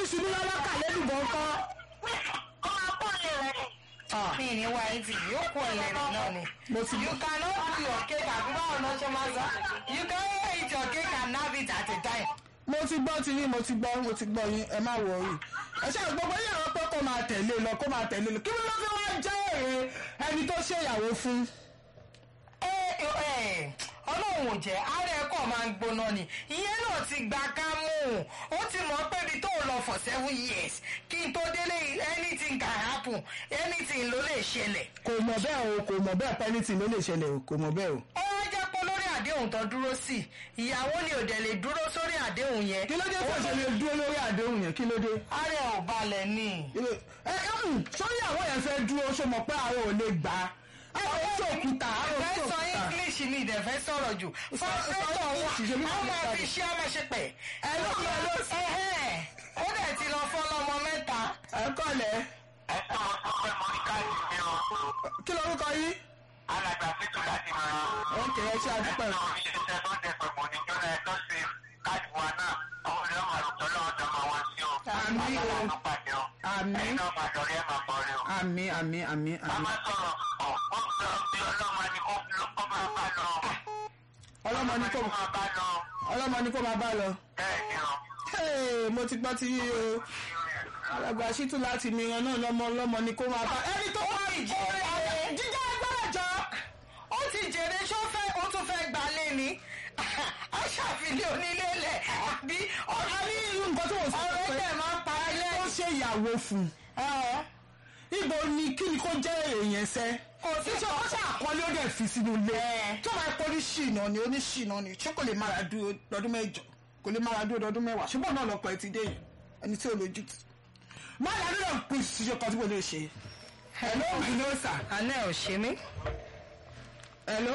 ṣubú lọ́wọ́ kà lẹ́dùbọ̀ ńkọ́. ó máa pọ̀ lè rẹ̀ ni. Ah, mi ní wá yín tì yóò kó ẹlẹ́rìí náà ni. mo ti you cannot do your cake àbí báwo náà ṣe máa sọ you can eat your cake and have it at a time. mo ti gbọ́ ti yín mo ti gbọ́ mo ti gbọ́ yín ẹ má wọrí ẹ ṣe gbogbo yín àwọn pé kó máa tẹ̀lé lọ kó máa tẹ̀lé lọ kí ló fi wá jẹ́ èrè ẹni tó ṣèyàwó fún. ẹ ẹ ọlọ́run ò jẹ́ ara ẹ̀ kàn máa ń gbóná ni ìyẹn náà ti gba kámú ó ti mọ̀ pé ibi tó lọ for seven years kí n tó délé anything can happen anything ló lè ṣẹlẹ̀. kò mọ̀ bẹ́ẹ̀ o kò mọ̀ bẹ́ẹ̀ pẹ́nìtì ló lè ṣẹlẹ̀ o kò mọ̀ bẹ́ẹ̀ o. ó wá jẹ́ pé lórí àdéhùn tó dúró sí ìyàwó ni ò dẹ̀ lè dúró sórí àdéhùn yẹn. kí ló dé tó ṣe lè dúró lórí àdéhùn yẹn kí ló dé. ara ẹ̀ ò balẹ̀ ni. ẹ ẹ mm, sórí àwọn yẹn fẹ́ dúró ṣó mọ̀ pé àwọn ò lè gbà á. àwọn ò sòkúta àwọn ò fẹ́ sọ sòkúta. english ni ìdẹ̀ fẹ́ sọ̀rọ̀ jù fọ́nrẹ́tọ̀ English, ṣe mí wọn a máa kọ́ fi ṣe a máa ṣe pẹ̀. ẹ ló ẹ ló Ẹ̀hẹ́n, ó dẹ̀ ti lọ fọ́ lọ́mọ mẹ́ta. ẹ kọ́lẹ̀ ẹ sọ wọn sọ pé mo ní káàdì mi o. kí lorúkọ yín. alàgbà fíjù láti mọ. ókè ẹ ṣe ẹ àdúpẹ́. sọ iléeṣẹ́ tó ń dẹ pé mo ní jọ́nà ẹ tó ṣe káàdì wa náà ọmọ ìlú ọmọ àrùn tọ́lọ́ ọ̀dọ́ máa wá sí o. Àmín o. àgbàlá ló pàdé o. Àmín. ẹ̀yin náà máa dọ̀rí ẹ̀ máa bọ̀rẹ̀ o. àmì àmì àmì a àmì. máa sọ̀rọ̀ ọ̀ ó ń sọ bí ọlọ́mọ ni kó kó máa bá lọ. ọlọ́mọ ní kò máa bá lọ. ọlọ́mọ ní kò máa bá lọ. bẹ́ẹ̀ ni o. Hey, mo ti gbọ́ ti yí o alàgbà ṣítù láti mìíràn náà lọ́mọ ọlọ́mọ ní kò máa bá. ẹni tó wá jèrè. jíjẹ́ agbára jọ. ó ti jèrè sọ́fẹ́ ó tún fẹ́ gbalé ni a ṣàfihàn onílé lẹ̀ àbí a ní irú nǹkan tó wọ́n sọ ọ̀rọ̀ pé ẹ̀jẹ̀ máa ń pa ilé. ó ṣe ìyàwó fún un. ibo ni kí ni kò jẹ́ èèyàn sẹ́. Kò sí ṣe ó ṣe àkọlé ó dẹ̀ fi sínú ilé. tó máa pọ́ ní ṣìnà ni ó ní ṣìnà ni ṣé kò lè mára dúró lọ́dún mẹ́jọ kò lè mára dúró lọ́dún mẹ́wàá ṣùgbọ́n náà lọ́pọ̀ ẹ ti dé yìí ẹni tí ò lójú tì. má yà nínú pín ṣíṣe kan tí mo lè ṣe. hello hello sir. àná ẹ̀ ò ṣe mí. hello.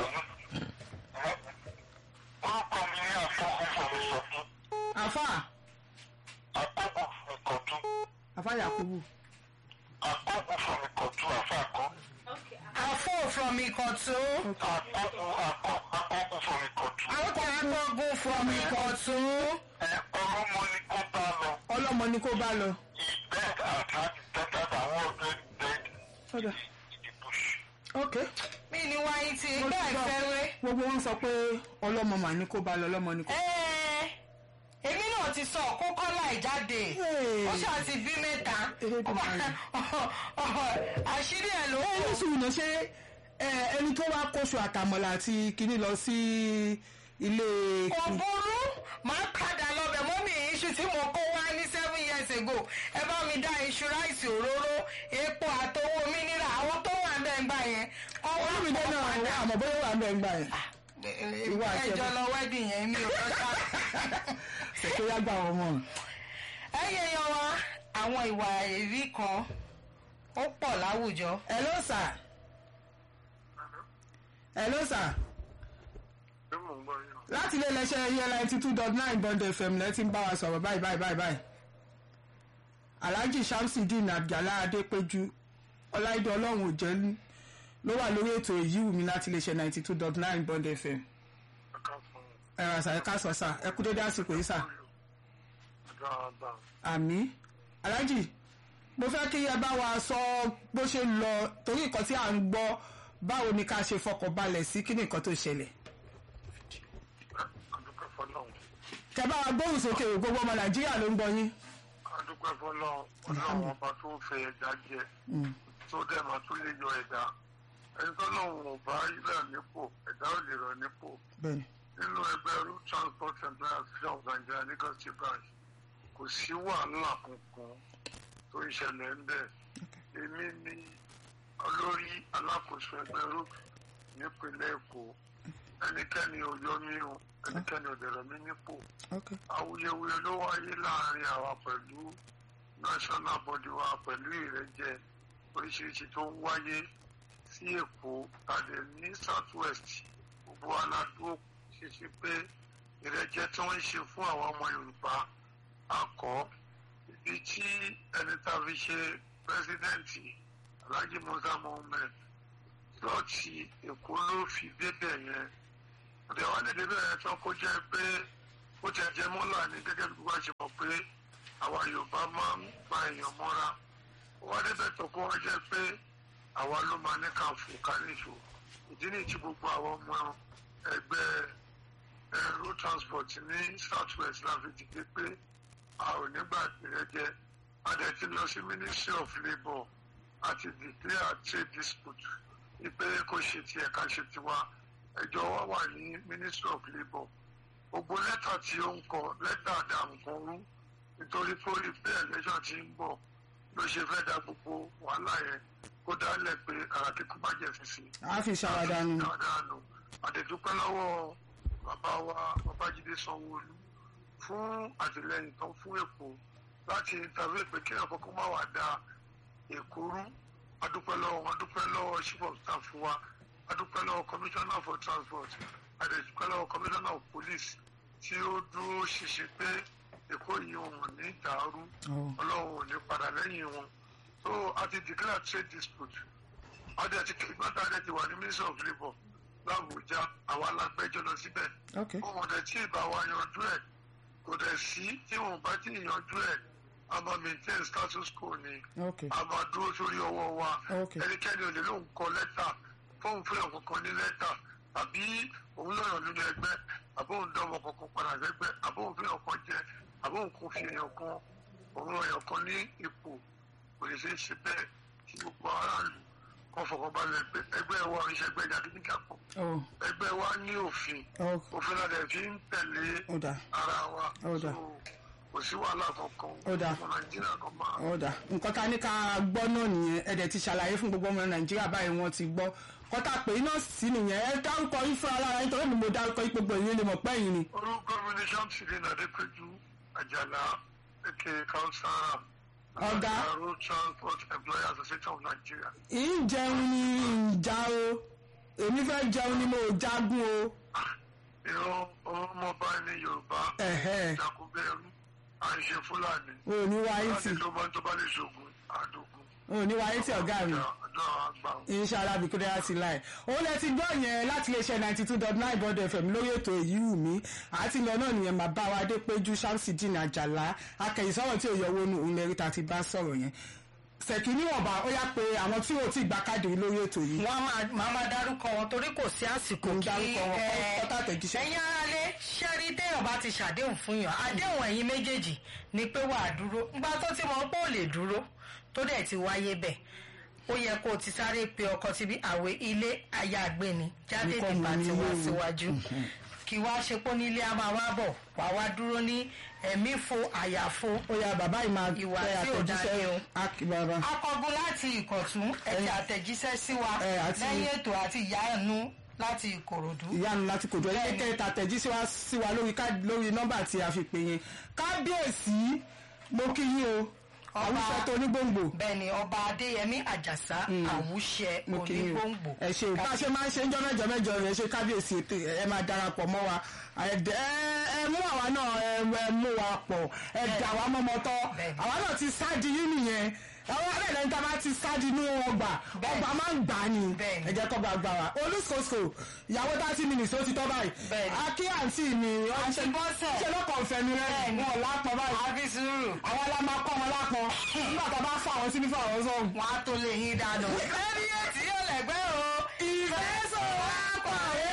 orúkọ mi ní àfọkù fún mi sọ fún àfà àkókò fún mi kọjú àfà yakubu. àkókò fún mi kọjú àfàkọ àfọ̀ from Ìkọ̀tún. àkókò àkókò fún mi kọjú. àwọn agbógun from Ìkọ̀tún. ẹ ọlọmọ ni kó bá lọ ọlọ́mọ ni kò bá lọ. bed àti tẹ́tẹ́ àwọn ọ̀dọ́ bed Ọ̀dà. ìdìbò. ok. mi ni wáyé ti Mo ti bẹ́ẹ̀ gbọ́. fẹ́rẹ́. gbogbo wọn sọ pé ọlọ́mọ mà ní kò bá lọ ọlọ́mọ ni kò. Ẹ́ẹ̀, èmi náà ti sọ kókó láì jáde Hey. ó ṣáà ti bí mẹ́ta Elédùmarè. àṣírí ẹ̀ ló ẹ ní kù. sùúrù náà ṣé ẹ, ẹni tó wá kóṣù àtàmọ̀là àti kinní lọ sí ilé. kò burú máa padà lọ́bẹ̀ mọ́mí iṣu tí mo kó wá ní seven years ago ẹ bá mi dá iṣu ráìsì òróró epo àtowó mínírà àwọn tó wà bẹ́ẹ̀ ń gbà yẹn kọ́ wá olùmídé kọ́ náà padà. àmọ̀ bóyá wà ń bẹ̀ ń gbà yẹn. Ìwọ àti ẹjọ́ ẹbí. lọ wedding yẹn mi ò lọ́jà. ṣètò yá gbà wọn mọ̀. ẹyẹ yan wa àwọn ìwà èrí kan ó pọ̀ láwùjọ. hello sir. hello sir. ṣé mò ń gbọ́ yín? láti ilé iléeṣẹ́ yẹn ninety two dot nine bond fm lẹ́ ti ń bá wa sọ̀rọ̀ báyìí báyìí báyìí báyìí. alhaji shamsudeen àjàlá adépéjú ọláìdé ọlọ́run òjẹ́lú ló wà lórí ètò èyí wù mí láti iléeṣẹ́ ninety two dot nine bond fm. ẹ̀ka fún ẹ rà sàyẹ ká sọ sà ẹ kú dédé àsìkò yìí sà. dáadáa. àmì alhaji mo fẹ́ kí ẹ bá wa sọ bó ṣe lọ torí nǹkan tí à ń gbọ́ báwo ni ká ṣe fọkàn balẹ̀ sí kí ni nǹkan tó ṣẹlẹ̀. adúpẹ́ fọlọ́run kẹ bá wa gbóhùn sókè o gbogbo ọmọ nàìjíríà ló ń gbọ́ yín. adúpẹ́ fọlọ́run ọlọ́run ọba tó fẹ́ ẹja jẹ tó dẹ̀ máa tún lè yọ ẹ̀dá ẹni tó lọ́run ò bá ilẹ̀ nípò ẹ̀dá ò lè rọ̀ nípò bẹ́ẹ̀ni nínú ẹgbẹ́ road transport employer association of nigeria lagos state branch kò sí wàhálà kankan tó ń ṣẹlẹ̀ ń bẹ̀ èmi ni olórí alákòóso ẹgbẹ́ road nípínlẹ̀ èkó ẹnikẹ́ni ò yọ mí o ẹnikẹ́ni ò dẹ̀rọ̀ mí nípò ok awuyewuye ló wáyé láàrin àwa pẹ̀lú national body wa pẹ̀lú ìrẹ́jẹ oríṣiríṣi tó ń wáyé sí èkó tàbí ní south west gbogbo aládùúgbò ṣiṣẹ́ pé ìrẹ́jẹ tí wọ́n ń ṣe fún àwọn ọmọ yorùbá akọ ibi tí ẹni tá a fi ṣe pẹ́sidẹ́ǹtì alhaji musa mohammed lọ́ọ̀tì èkó ló fi débẹ̀ yẹn ọ̀dẹ̀ wa lè débẹ̀ yẹn tán kó jẹ́ pé ó ti ẹ̀jẹ̀ mọ́là ní gẹ́gẹ́ bí gbogbo àṣẹ mọ̀ pé àwa yorùbá máa ń pa èèyàn mọ́ra wọ́n débẹ̀ tó kó wọ́n jẹ́ pé àwa ló máa ní ká fò ká níṣó ìdí nìyí tí gbogbo àwọn ọmọ ẹgbẹ́ eh, road transport ní south west la fi dìde pé a ò nígbà ìrẹ́jẹ a dẹ̀ ti lọ sí ministry of labour àti declare trade dispute wípé kó ṣe tiẹ̀ ká ṣe tiwa ẹjọ́ wa wà ní ministry of labour gbogbo lẹ́tà tí ó ń kọ lẹ́tà dà nǹkan rú nítorí pé ó rí pé election ti ń bọ̀ ló ṣe fẹ́ da gbogbo wàhálà yẹn kó dálẹ̀ pé ara kíkú má jẹ́ fífi a fi ṣàwádànù dáadáa àdẹ̀dúpẹ́ lọ́wọ́ bàbá wa babájídé sanwó-olú fún àtìlẹyìn tán fún èkó láti tàbí pé kí ẹ̀kọ́ kó má wàá da èkó rú adúpẹ́ lọ́wọ́ wọn adúpẹ́ lọ́wọ́ chief of staff wa adúpẹ́ lọ́wọ́ commissioner for transport àdẹ̀dúpẹ́ lọ́wọ́ commissioner of police tí ó dúró ṣiṣẹ́ pé èkó yìí wọn ní dàrú ọlọ́run ò ní padà lẹ́yìn wọn so a ti declare trade dispute adé ti kí gbọ́dọ̀ adé ti wà ní ministry of labour làbújá àwa alágbẹ́jọ́ lọ síbẹ̀ ok wọn dẹ̀ tí ìbá wa yanjú ẹ̀ kò dẹ̀ sí tí wọn bá tí yanjú ẹ̀ a máa maintain status quo ni ok a máa dúró sórí ọwọ́ wa Ok. ẹnikẹ́ni ò lè lóun kọ lẹ́tà fóun fún ẹ̀kọ́ kan ní lẹ́tà àbí òun lọ́yàn nínú ẹgbẹ́ àbóun dánwò kankan padà sẹ́gbẹ́ àbóun fi ọkàn jẹ àbóun kò fi èèyàn kan òun èèyàn kan ní ipò kò lè ṣe é ṣe bẹ́ẹ̀ kí gbogbo aráàlú kan fọkànbalẹ̀ pé ẹgbẹ́ wa ò ń ṣẹgbẹ́ jàdídíjà pọ̀ oh ẹgbẹ́ wa ní òfin oh òfin la dẹ̀ fi ń tẹ̀lé ó dà ara wa Ó dà. So, kò sí wàhálà kankan Ó dà. ọmọ nàìjíríà kan máa ó dà nǹkan tá a ní ká gbọ́ náà nìyẹn ẹ dẹ̀ ti ṣàlàyé fún gbogbo ọmọ nàìjíríà báyìí wọ́n ti gbọ́ kọ́tà pé iná sí nìyẹn ẹ dárúkọ yín fúnra lára yín torí mi mo dárúkọ yín gbogbo ìyẹn lè mọ̀ pé ẹ̀yin ni. orúkọ mi ní samson adépẹjú àjàlá èké kausara Ọ̀gá. road transport employers association of nigeria. ìjẹun ni ìjà o èmi fẹ́ jẹun ni mo jagun o. ìran ọmọọba ní yorùbá ẹ̀hẹ́ ìjàkúbẹ̀rù à ń ṣe fúlàní o ò ní wáyé tì láti ló máa ń tó bá lè ṣoògùn àdógún. o ò ní wáyé tì ọ̀gá mi. ọjọ́ àgbà inshallah bí kúndé láti láì òun lẹ ti gbọ́ yẹn láti iléeṣẹ́ ninety two dot nine bọ́dọ̀ fm lórí ètò èyí wù mí àti lọ náà nìyẹn bàbá wa adépéjú samsidin àjàlá akẹ́yìnsọ́rọ̀ tí ò yọ owó nu òun lẹ́rí ta ti bá sọ̀rọ̀ yẹn ṣèkì níwọ̀nba ó yá pé àwọn tí ò tí ì gba káàdì rí lórí ètò yìí wọ́n á máa máa máa dárúkọ wọn torí kò sí àsìkò Ń kí dárúkọ wọn, ẹ, kọ́tà àtẹ̀jíṣẹ́. ẹ̀yin aráalé ṣẹ́rí téèyàn bá ti ṣàdéhùn fún yàn àdéhùn ẹ̀yin méjèèjì ni pé wà á dúró ńgbà tó ti mọ̀ pé ò lè dúró tó dẹ̀ ti wáyé bẹ̀ ó yẹ kó o ti sáré pe ọkọ síbi àwẹ̀ ilé ayáàgbé ni jáde Nǹkan nípa mú ti ní wá ilé o. síwájú kí wá ṣe pé nílé a máa wá bọ̀ wá wá dúró ní ẹ̀mí fo àyàfo ó yá bàbá yìí máa Ìwà tẹ tí ò dáa ni o. àtẹ̀jíṣẹ́ Ak- bàbá akọgun láti ìkọ̀tún ẹ̀tẹ̀ àtẹ̀jíṣẹ́ sí wa Ẹ, àti- lẹ́yìn ètò àti ìyáàánú láti ìkòròdú. ìyanu láti kòjọ ilé Bẹ́ẹ̀ni. kẹta tẹ̀jíṣẹ́ wá sí wa lórí ká- lórí nọ́mbà tí a fi pè yẹn kábíyèsí mo kí yín o Ọba- àwùjọ tó ní gbòǹgbò. bẹ́ẹ̀ni ọba adéyẹmí àjàsá àwùṣẹ mo kì í o onígbòǹgbò. ẹ ṣe o bá a ṣe máa ń ṣe ń jọ mẹ́jọ mẹ́jọ rẹ ṣe kábíyèsí ètò ẹ máa darapọ̀ mọ́ wa ẹ dẹ- ẹ- ẹ mú àwa náà ẹ ẹ mú wa pọ̀ ẹ dà wá mọ́mọ́tọ́ Bẹ́ẹ̀ni. àwa náà ti sáàdì yín nìyẹn àwọn abẹ́rẹ́ níta bá ti sáàdì inú ọgbà Bẹ́ẹ̀ni. ọgbà máa ń gbà ní Bẹ́ẹ̀ni. ẹ jẹ́ kọ́ bá gbà wá olùsòsò ìyàwó thirty minutes ó ti tọ́ báyìí Bẹ́ẹ̀ni. akí àǹtí mi Àǹtí Bọ́sẹ̀. ṣe lọ́kọ̀ ọ̀fẹ́ mi rẹ̀ Bẹ́ẹ̀ni. wọn ò lápọ̀ báyìí àbí sùúrù àwọn la máa kọ́ wọn lápọ̀ nígbà tá a bá fà wọn sí ní fà wọn sọ̀rọ̀ wọn á tó lè yín dànù. ẹni yẹn tí yóò lẹ́gbẹ́ o. ìfẹ́ sọ wá pàdé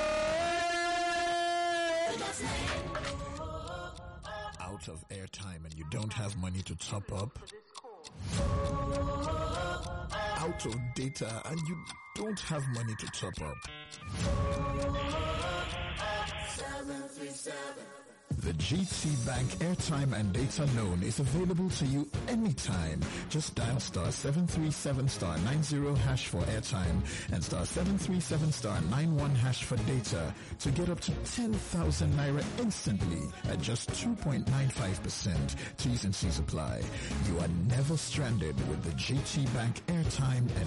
out of airtime and you don't have money to top up, out of data and you don't have money to top up. The GT Bank airtime and data loan is available to you anytime. Just dial star 737 star 90 hash for airtime and star 737 star 91 hash for data to get up to 10,000 naira instantly at just 2.95%. T's and C's apply. You are never stranded with the GT Bank airtime and